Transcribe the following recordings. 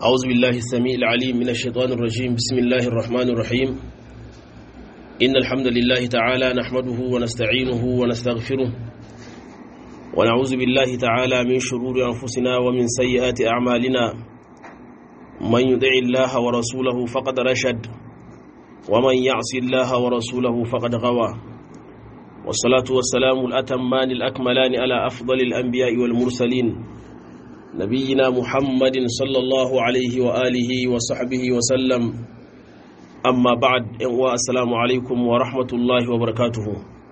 أعوذ بالله السميع العليم من الشيطان الرجيم بسم الله الرحمن الرحيم إن الحمد لله تعالى نحمده ونستعينه ونستغفره ونعوذ بالله تعالى من شرور أنفسنا ومن سيئات أعمالنا من يدع الله ورسوله فقد رشد ومن يعص الله ورسوله فقد غوى والصلاة والسلام الأتمان الأكملان على أفضل الأنبياء والمرسلين نبينا محمد صلى الله عليه وآله وصحبه وسلم أما بعد السلام عليكم ورحمة الله وبركاته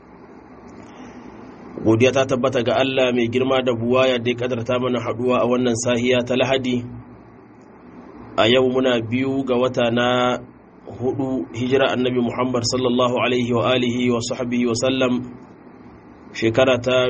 godiya ta tabbata ga Allah mai girma da buwaya da ya kadarta mana haduwa a wannan sahiya ta lahadi a yau muna biyu ga wata na hudu hijira annabi Muhammad sallallahu alaihi wa alihi wa sahbihi wa sallam shekara ta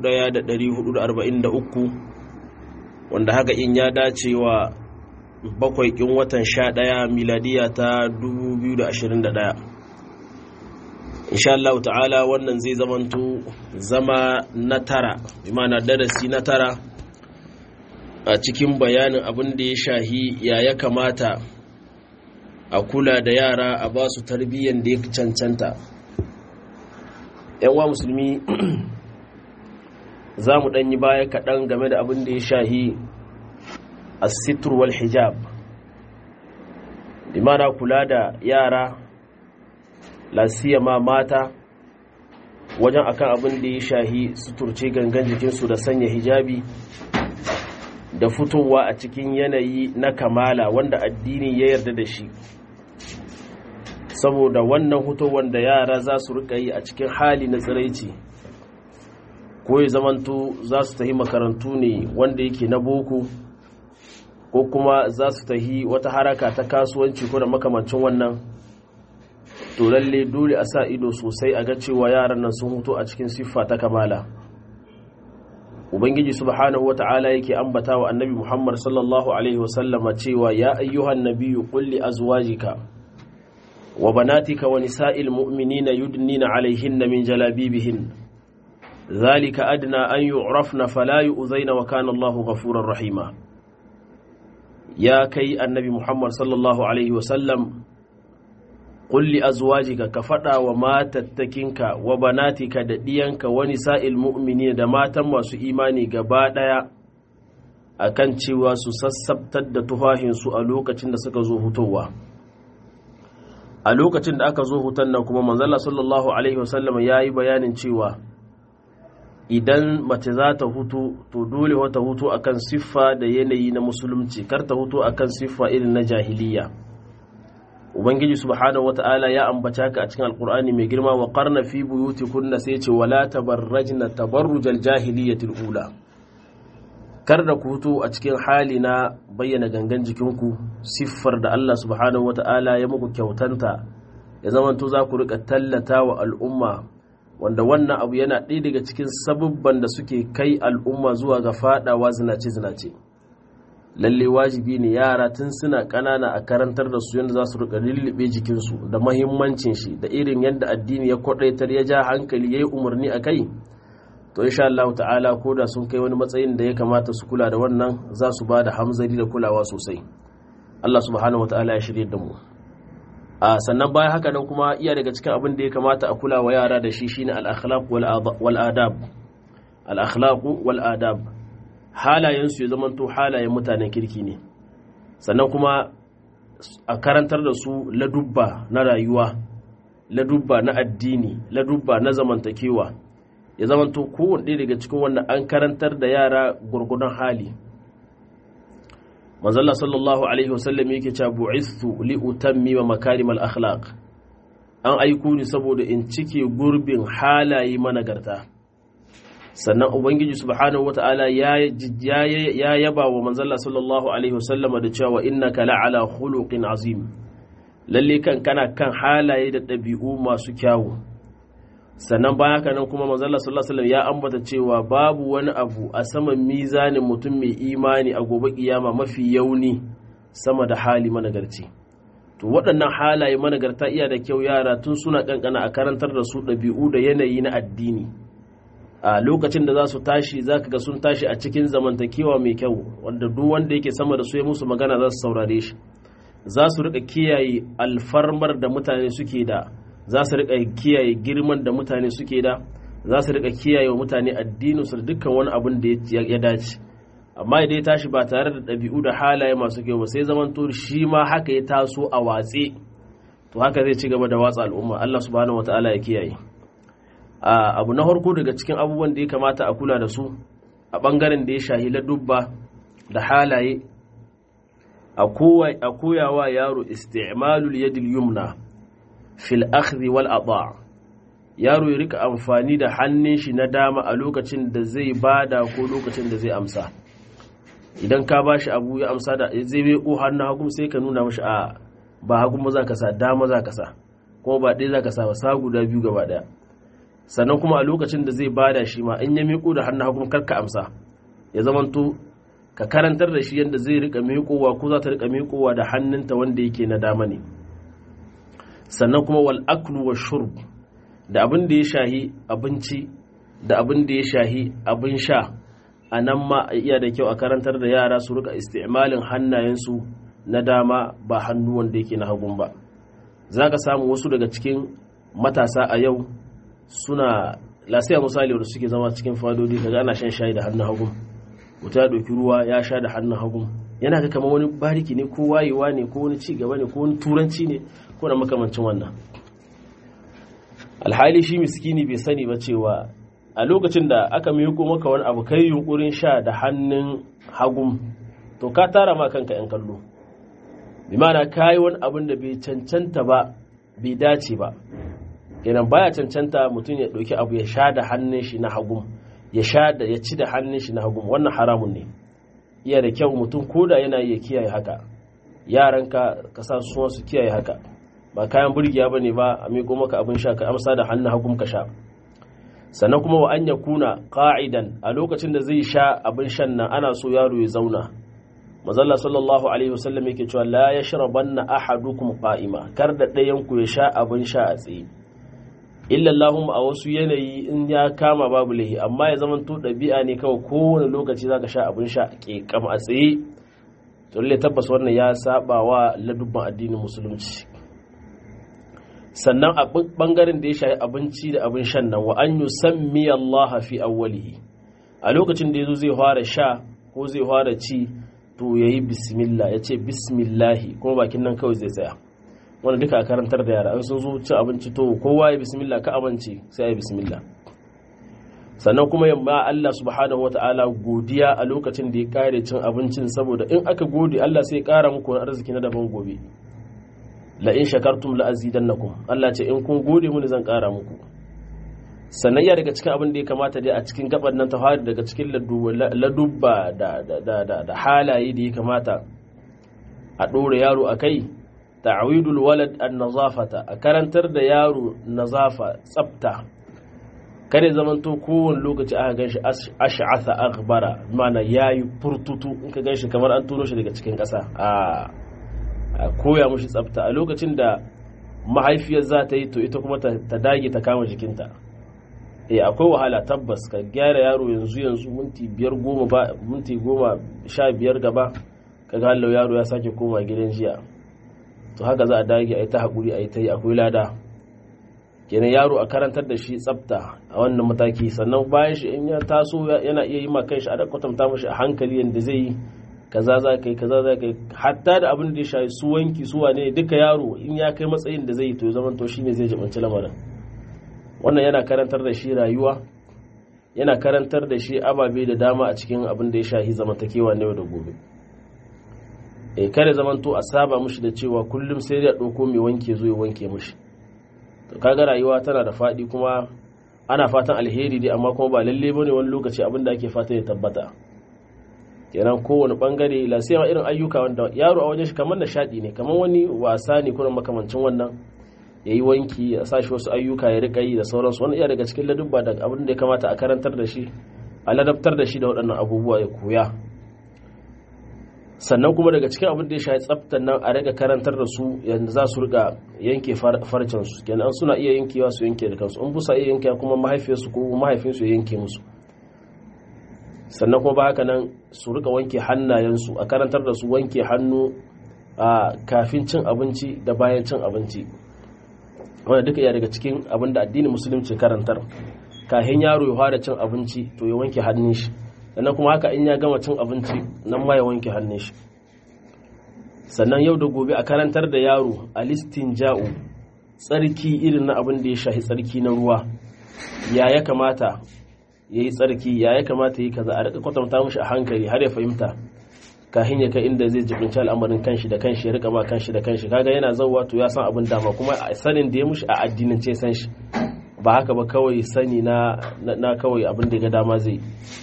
1443 wanda haka in ya dace wa bakwai kin watan sha ɗaya miladiya ta 2021 insha Allah ta'ala wannan zai zamanto zama na tara imana darasi na tara a cikin bayanin abin da ya shahi ya ya kamata a kula da yara a ba su tarbiyyar da ya cancanta yan wa musulmi za mu ɗanyi baya kaɗan game da abin da ya shahi a wal hijab imana kula da yara lasiyama mata wajen akan abin da ya shahi suturce gangan jikinsu da sanya hijabi da fitowa a cikin yanayi na kamala wanda addini ya yarda da shi saboda wannan hutowar da yara za su rika yi a cikin hali na tsiraici ko ya zamanto za su tahi makarantu ne wanda yake na boko ko kuma za su tahi wata haraka ta kasuwanci ko da makamancin wannan to lalle dole a sa ido sosai a ga cewa yaran nan sun huto a cikin siffa ta kamala ubangiji subhanahu wata'ala yake ambata wa annabi muhammad sallallahu alaihi wasallama cewa ya ayyuhan nabiyyu qul li azwajika wa banatika wa nisa'il mu'minina yudnina alaihinna min jalabibihin ذلك أدنى أن يعرفن فلا يؤذين وكان الله غفورا رحيما يا كي النبي محمد صلى الله عليه وسلم قل لأزواجك كفتا وما تتكنك وبناتك ددينك ونساء المؤمنين دماتا وسو إيماني قبادا akan cewa su sassabtar da tufahinsu a lokacin da suka zo hutowa a lokacin da aka zo hutan nan kuma manzala sallallahu alaihi wasallam ya yi bayanin cewa idan mace za ta hutu to dole wata hutu akan siffa da yanayi na musulunci kar ta hutu akan siffa irin na jahiliya ubangiji subhanahu wata'ala ya ambata ka a cikin alkur'ani mai girma wa qarna fi buyutikunna sai ce wala tabarrajna tabarrujal jahiliyatil ula kar da ku hutu a cikin hali na bayyana gangan jikinku siffar da Allah subhanahu wata'ala ya muku kyautanta ya zamanto za ku rika tallata wa al'umma wanda wannan abu yana ɗaya daga cikin sabubban da suke kai al'umma zuwa ga fadawa zinace-zinace lalle wajibi ne yara tun suna ƙanana a karantar da su yadda za su rika lullube jikinsu da mahimmancin shi da irin yadda addini ya kwaɗaitar ya ja hankali ya yi umarni a kai to insha Allah ta'ala ko da sun kai wani matsayin da ya kamata su kula da wannan za su ba da hamzari da kulawa sosai Allah subhanahu wa ta'ala ya shirye da mu a sannan bayan haka nan kuma iya daga cikin abin da ya kamata a kula wa yara da shi shine al-akhlaq wal adab al-akhlaq wal adab halayen su ya zamanto halayen mutanen kirki ne sannan kuma a karantar da su ladubba na rayuwa ladubba na addini ladubba na zamantakewa ya zamanto kowanne daga cikin wannan an karantar da yara gurgudan hali manzalla sallallahu alaihi wasallam yake cewa bu'istu li utammima makarimal akhlaq an aiko ni saboda in cike gurbin halaye managarta sannan ubangiji subhanahu wataala ya ya yaba wa manzalla sallallahu alaihi wasallam da cewa innaka la'ala khuluqin azim lalle kan kana kan halaye da ɗabi'u masu kyawu sannan bayan haka nan kuma manzalla sallallahu alaihi ya ambata cewa babu wani abu a saman mizanin mutum mai imani a gobe kiyama mafi yauni sama da hali managarci to waɗannan halaye managarta iya da kyau yara tun suna kankana a karantar da su ɗabi'u da yanayi na addini a lokacin da za su tashi za ka ga sun tashi a cikin zamantakewa mai kyau wanda duk wanda yake sama da su ya musu magana za su saurare shi za su rika kiyaye alfarmar da mutane suke da za su rika kiyaye girman da mutane suke da za su rika kiyaye wa mutane addinin su da dukkan wani abin da ya dace amma idan ya tashi ba tare da ɗabi'u da halaye masu kyau ba sai zaman to shi ma haka ya taso a watse to haka zai ci gaba da watsa al'umma Allah subhanahu wataala ya kiyaye abu na farko daga cikin abubuwan da ya kamata a kula da su a bangaren da ya shahi ladubba da halaye a koyawa yaro isti'malul yadil yumna fil akhdhi wal ata yaro ya rika amfani da hannun shi na dama a lokacin da zai bada ko lokacin da zai amsa idan ka bashi abu ya amsa da zai bai ko hannun hagu sai ka nuna mashi a ba hagu ma za ka sa dama za ka sa kuma ba ɗaya za ka sa ba sa guda biyu gaba ɗaya sannan kuma a lokacin da zai bada shi ma in ya miƙo da hannun hagu kar ka amsa ya zamanto ka karantar da shi yadda zai rika miƙowa ko za ta rika miƙowa da hannunta wanda yake na dama ne sannan kuma wal aklu wa shurb da abin da ya shahi abinci da abin da ya shahi abin sha a nan ma iya da kyau a karantar da yara su rika isti'malin hannayensu na dama ba hannu wanda yake na hagun ba za ka samu wasu daga cikin matasa a yau suna lasiya misali wanda suke zama cikin fadodi kaga ana shan shayi da hannun hagun mutum ya ɗauki ruwa ya sha da hannun hagun yana ga kamar wani bariki ne ko wayewa ne ko wani cigaba ne ko wani turanci ne ko na makamancin wannan alhali shi miskini bai sani ba cewa a lokacin da aka miko maka wani abu kai yunkurin sha da hannun hagun to ka tara ma kanka yan kallo bi mana kayi wani abin da bai cancanta ba bai dace ba kenan baya cancanta mutum ya ɗauki abu ya sha da hannun shi na hagun ya sha da ya ci da hannun shi na hagun wannan haramun ne iya da kyau mutum koda yana iya kiyaye haka yaran ka ka sa su su kiyaye haka ba kayan burgiya bane ba a miƙo maka abin sha ka amsa da hannun hagun ka sha sannan kuma wa an ya kuna qa'idan a lokacin da zai sha abin shan nan ana so yaro ya zauna mazalla sallallahu alaihi wasallam yake cewa la yashrabanna ahadukum qa'ima kar da ɗayan ku ya sha abin sha a tsaye illallahum a wasu yanayi in ya kama babu lahi amma ya zama to ɗabi'a ne kawai kowane lokaci zaka sha abin sha ke kama a tsaye to lalle tabbas wannan ya saba wa ladubban addinin musulunci sannan a bangaren da ya shafi abinci da abin shan nan wa an yusammi Allah fi awwalihi a lokacin da yazo zai fara sha ko zai fara ci to yayi bismillah yace bismillahi kuma bakin nan kawai zai tsaya wanda duka a karantar da yara an sun zo cin abinci to kowa ya bismillah ka amince sai ya bismillah sannan kuma yamma Allah subhanahu wata'ala godiya a lokacin da ya kare cin abincin saboda in aka gode Allah sai ya kara muku wani arziki na daban gobe la in shakartum la azidannakum Allah ce in kun gode mini zan kara muku sannan ya daga cikin abin da ya kamata dai a cikin gaban nan ta fara daga cikin ladubba da halaye da ya kamata a ɗora yaro a kai ta'awidul walad an nazafata a karantar da yaro nazafa tsafta kare zamanto kowane lokaci aka ganshi ash'atha aghbara mana yayi furtutu in ka ganshi kamar an turo shi daga cikin ƙasa a koya mushi tsafta a lokacin da mahaifiyar za ta yi to ita kuma ta dage ta kama jikinta eh akwai wahala tabbas ka gyara yaro yanzu yanzu minti biyar goma ba minti goma sha biyar gaba kaga hallau yaro ya sake koma gidan jiya to haka za a dage a yi ta haƙuri a yi ta yi akwai lada kenan yaro a karantar da shi tsafta a wannan mataki sannan bayan shi in ya taso yana iya yi ma shi a da kwatanta mashi a hankali yadda zai yi kaza za ka yi kaza za ka yi hatta da abin da ya shafi su wanki su wane duka yaro in ya kai matsayin da zai yi to zaman to shine zai jibanci lamarin wannan yana karantar da shi rayuwa yana karantar da shi ababe da dama a cikin abin da ya shafi zamantakewa na yau da gobe e kare zamanto a saba mushi da cewa kullum sai ya ɗauko mai wanke zo ya wanke mushi to kaga rayuwa tana da faɗi kuma ana fatan alheri dai amma kuma ba lalle bane wani lokaci abin da ake fatan ya tabbata kenan kowane bangare la sai ma irin ayyuka wanda yaro a wajen shi kamar nishaɗi ne kamar wani wasa ne kuma makamancin wannan ya yi wanki a sashi wasu ayyuka ya riƙa yi da sauransu wani iya daga cikin ladubba da abin da ya kamata a karantar da shi a ladabtar da shi da waɗannan abubuwa ya koya sannan kuma daga cikin abin da ya shafi tsaftar nan a rika karantar da su yadda za su rika yanke farcen su kenan suna iya yankewa su yanke da kansu in busa iya yanke kuma mahaifiyarsu ko mahaifinsu ya yanke musu sannan kuma ba haka nan su rika wanke hannayensu a karantar da su wanke hannu a kafin cin abinci da bayan cin abinci wanda duka iya daga cikin abin da addinin musulunci karantar kafin yaro ya fara cin abinci to ya wanke hannun shi sannan kuma haka in ya gama cin abinci nan ma ya wanke hannun shi sannan yau da gobe a karantar da yaro a listin ja'u tsarki irin na abin da ya shahi tsarki na ruwa ya ya kamata ya yi tsarki ya ya kamata yi kaza a rika kwatanta mushi a hankali har ya fahimta kahin ya kai inda zai jibinci al'amarin kanshi da kanshi ya rika ma kanshi da kanshi kaga yana zauwa to ya san abin dama kuma a sanin da ya mushi a addinin ce san shi ba haka ba kawai sani na na kawai abin da ya ga dama zai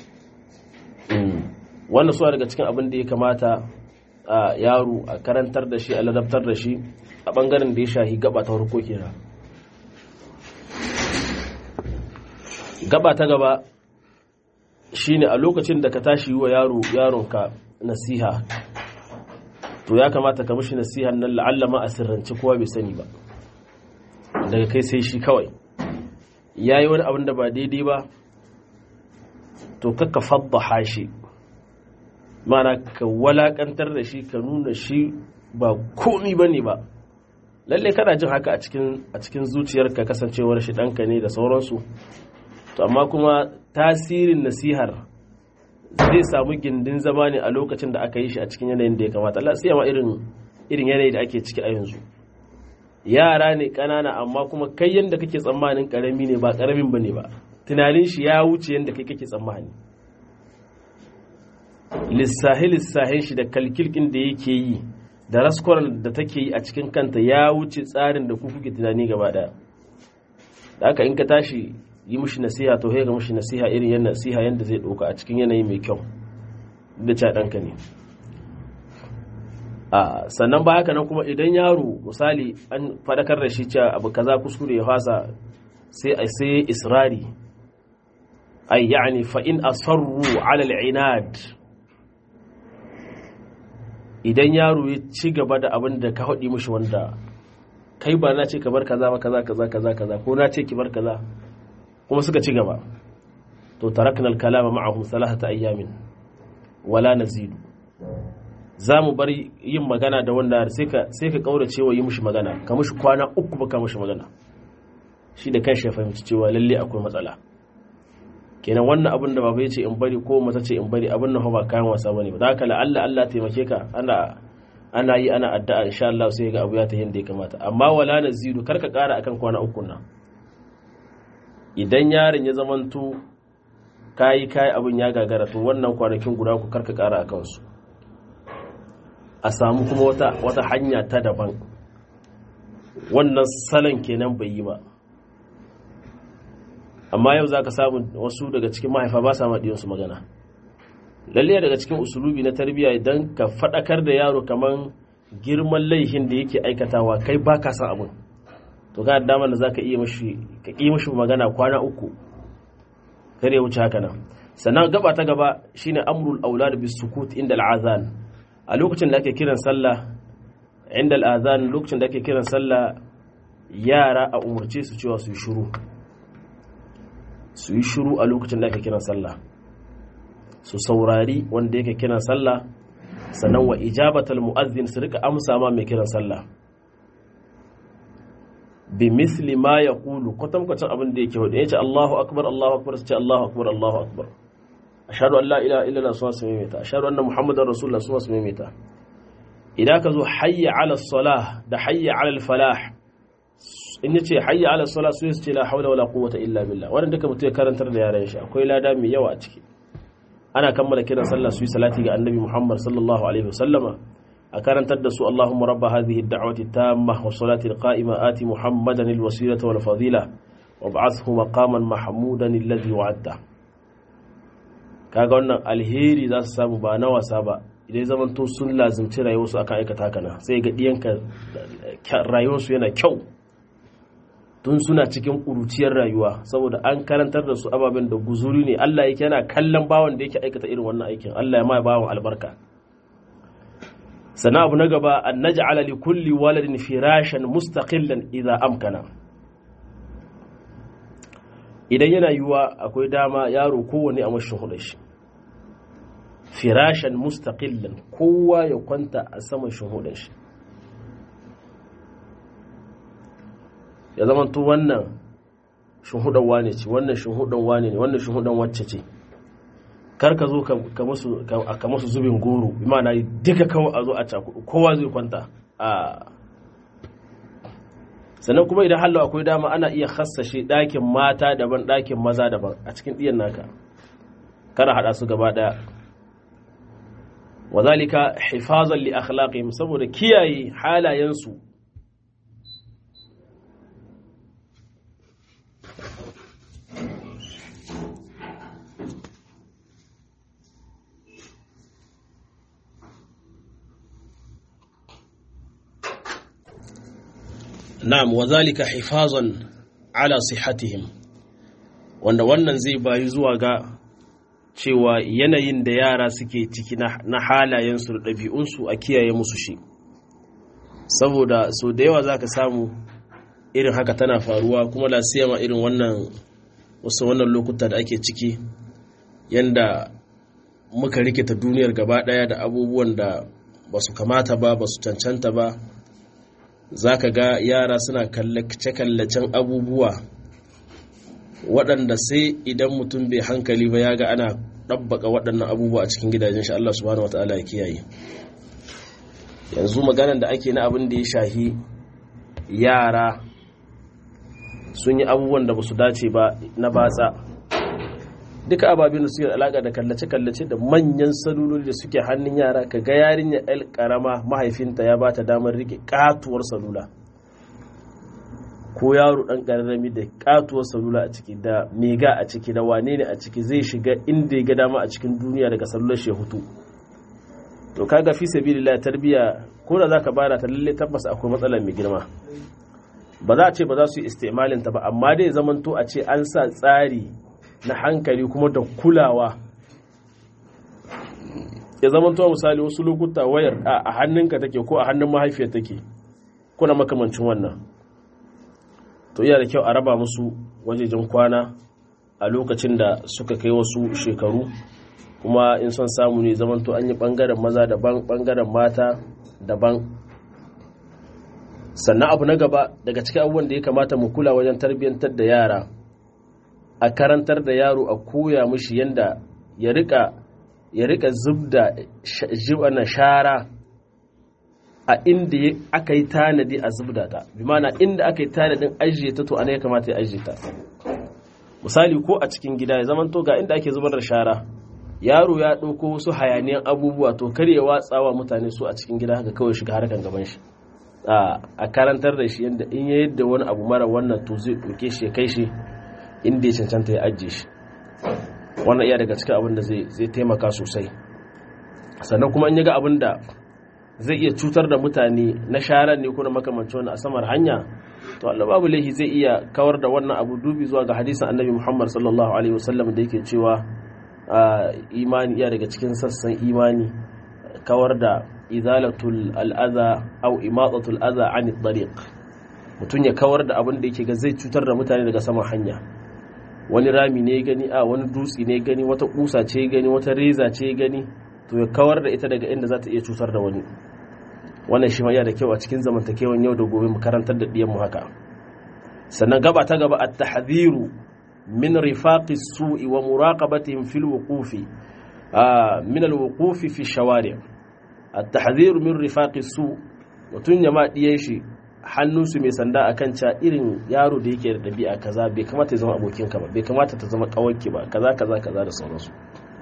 wannan suwa daga cikin abin da ya kamata a yaro a karantar da shi a ladabtar da shi a bangaren da ya shahi gaba ta farko kenan gaba ta gaba shine a lokacin da ka tashi wa yaro yaronka nasiha to ya kamata ka mishi nasihan nan la'alla ma a sirrance kowa bai sani ba daga kai sai shi kawai yayi wani abin da ba daidai ba to kakka faddaha shi mana ka walakantar da shi ka nuna shi ba komi bane ba lalle kana jin haka a cikin a cikin zuciyarka kasancewar shi ɗanka ne da sauransu to amma kuma tasirin nasihar zai samu gindin zama ne a lokacin da aka yi shi a cikin yanayin da ya kamata Allah sai ma irin irin yanayi da ake ciki a yanzu yara ne kanana amma kuma kai yanda kake tsammanin karami ne ba karamin bane ba tunanin shi ya wuce yanda kai kake tsammani lissahi lissahin shi da kalkilkin da yake yi da raskwaran da take yi a cikin kanta ya wuce tsarin da ku kuke tunani gaba daya da haka in ka tashi yi mushi nasiha to ga mushi nasiha irin yan nasiha yanda zai ɗauka a cikin yanayi mai kyau da ca ɗanka ne a sannan ba haka nan kuma idan yaro misali an faɗakar da shi cewa abu kaza kuskure ya fasa sai a sai israri ay yani fa in asarru ala al-inad idan yaro ya ci gaba da abin da ka haɗi mushi wanda kai ba na ce ka bar kaza ba kaza kaza kaza kaza ko na ce ki bar kaza kuma suka ci gaba to tarakna al-kalama ma'ahum thalathata ayyamin wala nazidu za mu bar yin magana da wanda sai ka sai ka kaurace wa yi mushi magana ka mushi kwana uku ba ka mushi magana shi da kanshi ya fahimci cewa lalle akwai matsala kenan wannan abin da baba ya ce in bari ko mata ce in bari abin nan ba kayan wasa bane ba da haka la'alla Allah taimake ka ana ana yi ana addu'a insha Allah sai ga abu ya ta yanda ya kamata amma wala nazidu karka kara akan kwana uku nan idan yaron ya zamanto kayi kayi abin ya gagara to wannan kwanakin guda ku karka kara akan su a samu kuma wata wata hanya ta daban wannan salon kenan bai yi ba amma yau za ka samu wasu daga cikin mahaifa ba sa maɗiyansu magana lalle daga cikin usulubi na tarbiyya idan ka faɗakar da yaro kamar girman laihin da yake aikatawa kai ba ka san abin to ka damar da za ka iya mashi magana kwana uku kare wuce haka nan sannan gaba ta gaba shine amrul aulad bis sukut inda al'azan a lokacin da ake kiran sallah inda al'azan lokacin da ake kiran sallah yara a umarce su cewa su yi shiru su yi shiru a lokacin da ake kiran sallah su saurari wanda yake kiran sallah sannan wa ijabatal mu'azzin su rika amsa ma mai kiran sallah bi misli ma ya kulu kwatankwacin abin da yake hudu ya ce Allahu akbar Allahu akbar su ce Allahu akbar Allahu akbar ashhadu an la ilaha illallah su wasu maimaita ashhadu anna muhammadar rasulullah su wasu maimaita idan ka zo hayya ala salah da hayya ala falah in yace hayya ala salah su ce la hawla wala quwwata illa billah wannan duka mutum ya karantar da yaran shi akwai lada mai yawa a ciki ana kammala kiran sallah su yi salati ga annabi muhammad sallallahu alaihi wasallama a karantar da su Allahumma rabba hadhihi ad-da'wati tamma wa salati al-qa'ima ati Muhammadan al-wasilata wal fadila wa ba'athhu maqaman mahmudan alladhi wa'adta kaga wannan alheri za su samu ba na wasa ba idan zaman to sun lazimci rayuwarsu akan aikata kana sai ga diyanka rayuwarsu yana kyau tun suna cikin ƙuruciyar rayuwa saboda an karantar da su ababen da guzuri ne Allah yake yana kallon bawan da yake aikata irin wannan aikin Allah ya ma bawan albarka sannan abu na gaba an naj'ala li kulli waladin firashan mustaqillan idza amkana idan yana yiwuwa akwai dama yaro kowane a mashin hudun shi firashan mustaqillan kowa ya kwanta a saman shuhudin shi ya zama to wannan shuhudan wane ce wannan shuhudan wane ne wannan shuhudan wacce ce kar ka zo ka masu zubin goro imana duka kawai a zo a cakudu kowa zai kwanta a sannan kuma idan hallo akwai dama ana iya hassashe ɗakin mata daban ɗakin maza daban a cikin ɗiyan naka kada haɗa su gaba ɗaya wazalika hifazan li akhlaqihim saboda kiyaye halayensu na'am wazalika hifazan ala sihatihim wanda wannan zai bayi zuwa ga cewa yanayin da yara suke ciki na halayensu da ɗabi'unsu a kiyaye musu shi saboda so da yawa za ka samu irin haka tana faruwa kuma lasiyama irin wannan wasu wannan lokuta da ake ciki yanda muka rikita duniyar gaba ɗaya da abubuwan da ba su kamata ba ba su cancanta ba za ka ga yara suna kallace-kallacen abubuwa waɗanda sai idan mutum bai hankali ba ya ga ana ɗabbaka waɗannan abubuwa a cikin gidajen shi Allah subhanahu wata'ala ya kiyaye yanzu maganan da ake na abin da ya shahi yara sun yi abubuwan da ba su dace ba na batsa duka ababen da suke da alaƙa da kallace-kallace da manyan saluloli da suke hannun yara ka ga yarinya el karama mahaifinta ya bata damar rike katuwar salula ko yaro dan kararrami da katuwar salula a ciki da mega a ciki da wane ne a ciki zai shiga inda ya ga dama a cikin duniya daga salular shi hutu to kaga fi sabilillah tarbiya ko da zaka bada ta lalle tabbas akwai matsalar mai girma ba za a ce ba za su yi istimalin ta ba amma dai zamanto a ce an sa tsari na hankali kuma da kulawa ya zamanto misali wasu lokuta wayar a hannunka take ko a hannun mahaifiyar take kuna makamancin wannan to iya da kyau a raba musu wajejen kwana a lokacin da suka kai wasu shekaru kuma in son samu ne zamanto an yi bangaren maza daban bangaren mata daban sannan abu na gaba daga cikin abubuwan da ya kamata mu kula wajen tarbiyyantar da yara a karantar da yaro a koya mishi yanda ya rika ya rika zubda na shara a inda aka yi tanadi a zubda ta bi mana inda aka yi tanadin ajiye ta to ana ya kamata ya ajiye ta misali ko a cikin gida ya zamanto ga inda ake zubar da shara yaro ya ɗauko wasu hayaniyan abubuwa to kar ya watsawa mutane su a cikin gida haka kawai shiga harkan gaban shi a karantar da shi yadda in ya yadda wani abu mara wannan to zai ɗauke shi ya kai shi inda ya cancanta ya ajiye shi wannan iya daga cikin abin da zai taimaka sosai sannan kuma in ya ga abin da zai iya cutar da mutane na sharar ne ko na makamancin wani a samar hanya to Allah babu laihi zai iya kawar da wannan abu dubi zuwa ga hadisin annabi Muhammad sallallahu alaihi wasallam da yake cewa imani iya daga cikin sassan imani kawar da izalatul al'aza au imatatul aza an tariq mutum ya kawar da abin da yake ga zai cutar da mutane daga saman hanya wani rami ne gani a wani dutse ne gani wata kusa ce gani wata reza ce gani to ya kawar da ita daga inda za ta iya cutar da wani wannan shi ma da kyau a cikin zamantakewan yau da gobe mu karantar da diyan mu haka sannan gaba ta gaba at-tahdhiru min rifaqi su'i wa muraqabatihim fil wuqufi min al-wuqufi fi shawari' at-tahdhiru min rifaqi su mutun ya ma diyan shi hannunsu mai sanda a kan ca irin yaro da yake da ɗabi'a kaza bai kamata ya zama abokinka ba bai kamata ta zama ƙawarki ba kaza kaza kaza da sauransu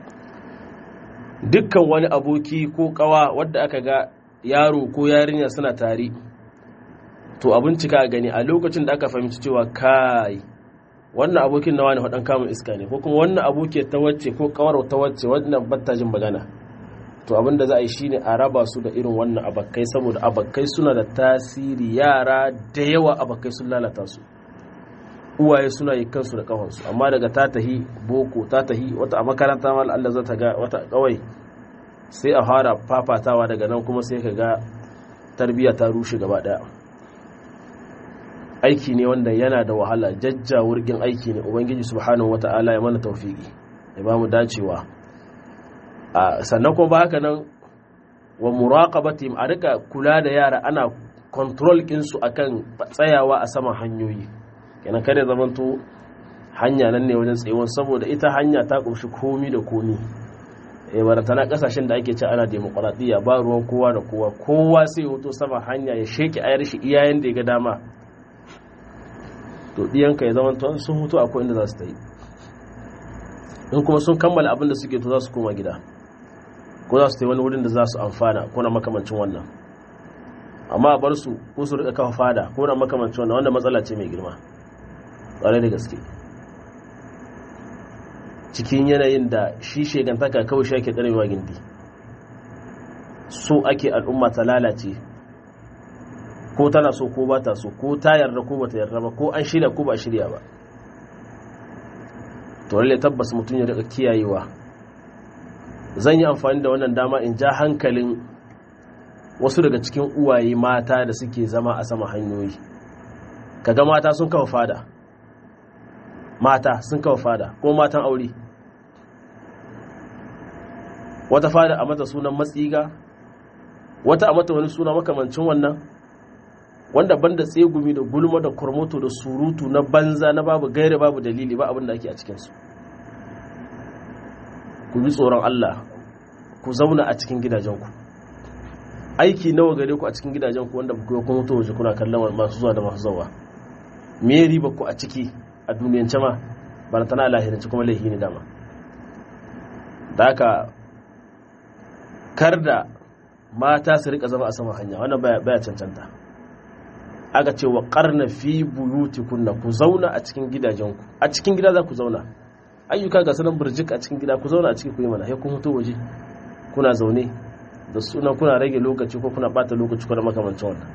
dukkan wani aboki ko ƙawa wadda aka ga yaro ko yarinya suna tare to abin cika a gani a lokacin da aka fahimci cewa kai wannan abokin na wani faɗan kamun iska ne ko kuma wannan aboki ta wacce ko ƙawar ta wacce wannan batta jin magana to abin da za a yi shine a raba su da irin wannan abakai saboda abakai suna da tasiri yara da yawa abakai sun lalata su uwaye suna yi kansu da kafansu amma daga ta tahi boko ta tahi wata a makaranta ma Allah za ta ga wata kawai sai a fara fafatawa daga nan kuma sai ka ga tarbiyya ta rushe gaba daya aiki ne wanda yana da wahala jajja wurgin aiki ne ubangiji subhanahu wata'ala ya mana taufiki ya ba mu dacewa sannan kuma ba haka nan wa muraqabatihim a rika kula da yara ana control kinsu akan tsayawa a saman hanyoyi kenan kada zamanto hanya nan ne wajen tsayuwan saboda ita hanya ta kunshi komi da komi e barantana kasashen da ake ce ana demokuraɗiyya ba ruwan kowa da kowa kowa sai hoto sama hanya ya sheke ayar shi iyayen da ya ga dama to ɗiyanka ya zama sun hutu akwai inda za su ta yi in kuma sun kammala abin da suke to za su koma gida ko za su ta yi wani wurin da za su amfana ko na makamancin wannan amma a bar su ko su rika kafa fada ko na makamancin wannan wanda matsala ce mai girma ƙwarai da gaske cikin yanayin da shi shegantaka kawai shi ake tsarewa gindi so ake al'umma ta lalace ko tana so ko ba ta so ko ta yarda ko ba ta yarda ba ko an shirya ko ba shirya ba to lalle tabbas mutum ya rika kiyayewa zan yi amfani da wannan dama in ja hankalin wasu daga cikin uwaye mata da suke zama a sama hanyoyi kaga mata sun kafa fada mata sun kafa fada ko matan aure wata fada a mata sunan matsiga wata a mata wani suna makamancin wannan wanda banda tsegumi da gulma da kurmoto da surutu na banza na babu gaira babu dalili ba abin da ake a cikinsu ku bi tsoron Allah ku zauna a cikin gidajenku aiki nawa gare ku a cikin gidajenku wanda ku yi kuma waje kuna kallon masu zuwa da masu zawa me riba ku a ciki a duniyance ma ba na tana lahiranci kuma laihi ne dama da haka kar da mata su rika zama a sama hanya wannan baya cancanta aka ce wa karna fi buyuti kunna ku zauna a cikin gidajenku a cikin gida za ku zauna ayyuka ga sanan burjik a cikin gida ku zauna a cikin ku yi mana sai kun fito waje kuna zaune da sunan kuna rage lokaci ko kuna bata lokaci ko da makamancin wannan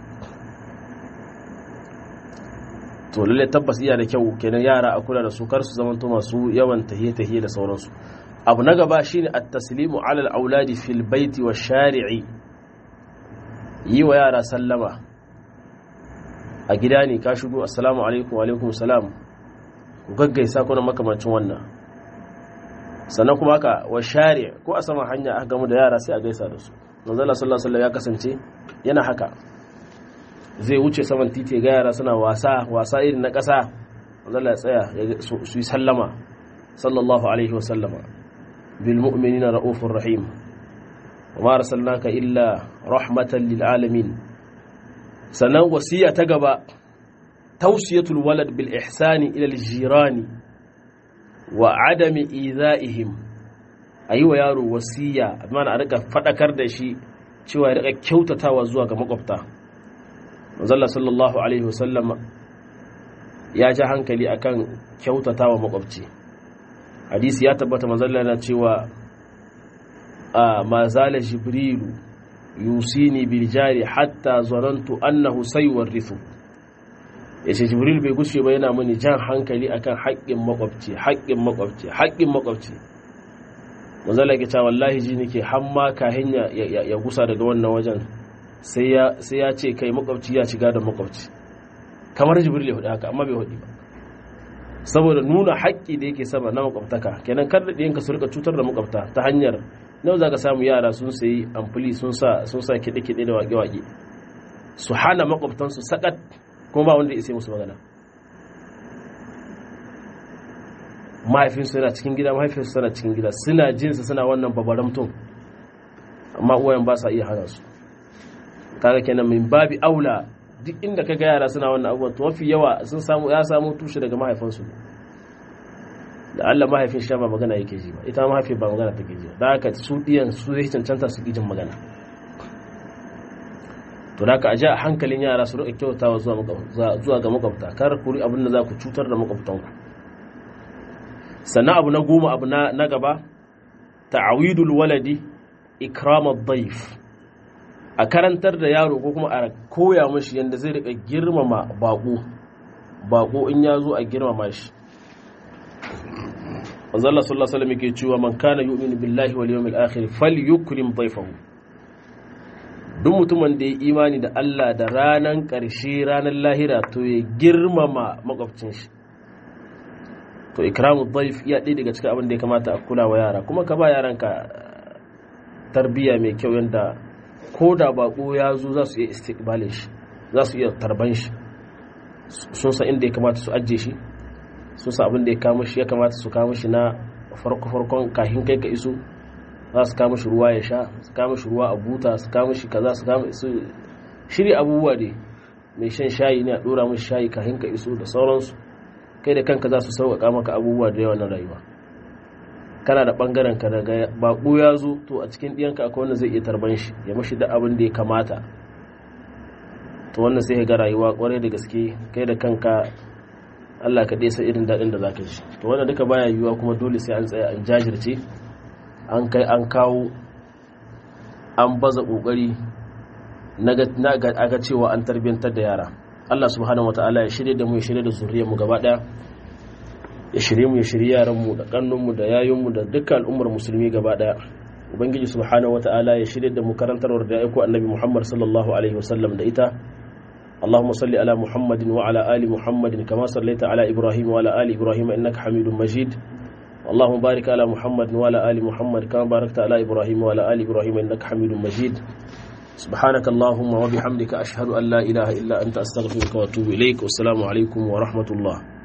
to lalle tabbas iya da kyau kenan yara a kula da su kar su zamanto masu yawan tahiye tahiye da sauransu abu na gaba shine at-taslimu ala al-auladi fil baiti wa shari'i yi wa yara sallama a gida ne ka shigo assalamu alaikum wa alaikum salam ku gaggaisa kuna makamancin wannan sannan kuma haka wa shari ko a saman hanya aka gamu da yara sai a gaisa da su manzala sallallahu alaihi ya kasance yana haka zai wuce saman titi ga yara suna wasa wasa irin na ƙasa manzala ya tsaya su yi sallama sallallahu alaihi wa sallama bil mu'minina ra'ufur rahim wa ma arsalnaka illa rahmatan lil alamin sannan wasiya ta gaba tausiyatul walad bil ihsani ila al jirani wa adami izaihim ayi wa yaro wasiya mana a rika fadakar da shi cewa ya rika kyautatawa zuwa ga makwabta manzalla sallallahu alaihi wasallam ya ji hankali akan kyautatawa makwabci hadisi ya tabbata manzalla yana cewa a mazala jibrilu yusini bil jari hatta zanantu annahu sayuwarrithu yace jibril bai gushe ba yana mani jan hankali akan haƙƙin makwabci haƙƙin makwabci haƙƙin makwabci manzala ke cewa wallahi ji nake hamma kahin ya ya gusa daga wannan wajen sai ya sai ya ce kai makwabci ya shiga da makwabci kamar jibril ya hudu haka amma bai hudu ba saboda nuna haƙƙi da yake sama na makwabtaka kenan kar da ɗiyanka su rika cutar da makwabta ta hanyar nawa za ka samu yara sun sayi amfuli sun sa sun sa kiɗe-kiɗe da waƙe-waƙe su hana makwabtansu sakat kuma ba wanda ya isa musu magana mahaifinsu yana cikin gida mahaifinsu yana cikin gida suna jinsa suna wannan babaramtun amma uwayen ba sa iya hana su kaga kenan min babi aula duk inda kaga yara suna wannan abubuwan to mafi yawa sun samu ya samu tushe daga mahaifinsu da Allah mahaifin sha ba magana yake ji ba ita mahaifin ba magana take ji da haka su diyan su zai cancanta su jin magana to da haka a ja hankalin yara su rika kyautawa zuwa ga makwabta kar ku abin da za ku cutar da makwabtanku sannan abu na goma abu na gaba ta'awidul waladi ikramad daif a karantar da yaro ko kuma a koya mashi yadda zai rika girmama bako bako in ya zo a girmama shi manzo Allah sallallahu alaihi wasallam yake cewa man kana yu'minu billahi wal yawmil akhir falyukrim dhayfahu duk mutumin da ya imani da Allah da ranan ƙarshe ranar lahira to ya girmama makwabcin shi to ikramu dhaif iya ɗaya daga cikin abin da ya kamata a kula wa yara kuma ka ba yaranka tarbiyya mai kyau yanda ko da bako ya zo za su iya istiqbalin shi za su iya tarban shi sun san inda ya kamata su ajiye shi sun san abin da ya kama shi ya kamata su kama shi na farko-farkon kahin kai ka iso za su kama shi ruwa ya sha su kama shi ruwa a buta su kama shi kaza su kama su shirya abubuwa ne mai shan shayi ne a dora mashi shayi kahin ka iso da sauransu kai da kanka za su sauƙaƙa maka abubuwa da yawa na rayuwa kana da ɓangaren ka daga baƙo ya zo to a cikin ɗiyanka akwai wanda zai iya tarban shi ya mashi da abin da ya kamata to wannan sai ga rayuwa kwarai da gaske kai da kanka Allah ka sa irin daɗin da zaka ji to wannan duka baya yiwuwa kuma dole sai an tsaya an jajirce an kai an kawo an baza kokari na ga cewa an tarbiyantar da yara Allah subhanahu wataala ya shirye da mu ya shirye da zuriyar mu gaba daya ya shirye mu ya shirye yaran mu da kannun mu da yayun mu da dukkan al'ummar musulmi gaba daya ubangiji subhanahu wataala ya shirye da mu karantarwar da aiko annabi Muhammad sallallahu alaihi wasallam da ita اللهم صل على محمد وعلى آل محمد كما صليت على إبراهيم وعلى آل إبراهيم إنك حميد مجيد اللهم بارك على محمد وعلى آل محمد كما باركت على إبراهيم وعلى آل إبراهيم إنك حميد مجيد سبحانك اللهم وبحمدك أشهد أن لا إله إلا أنت أستغفرك وأتوب إليك والسلام عليكم ورحمة الله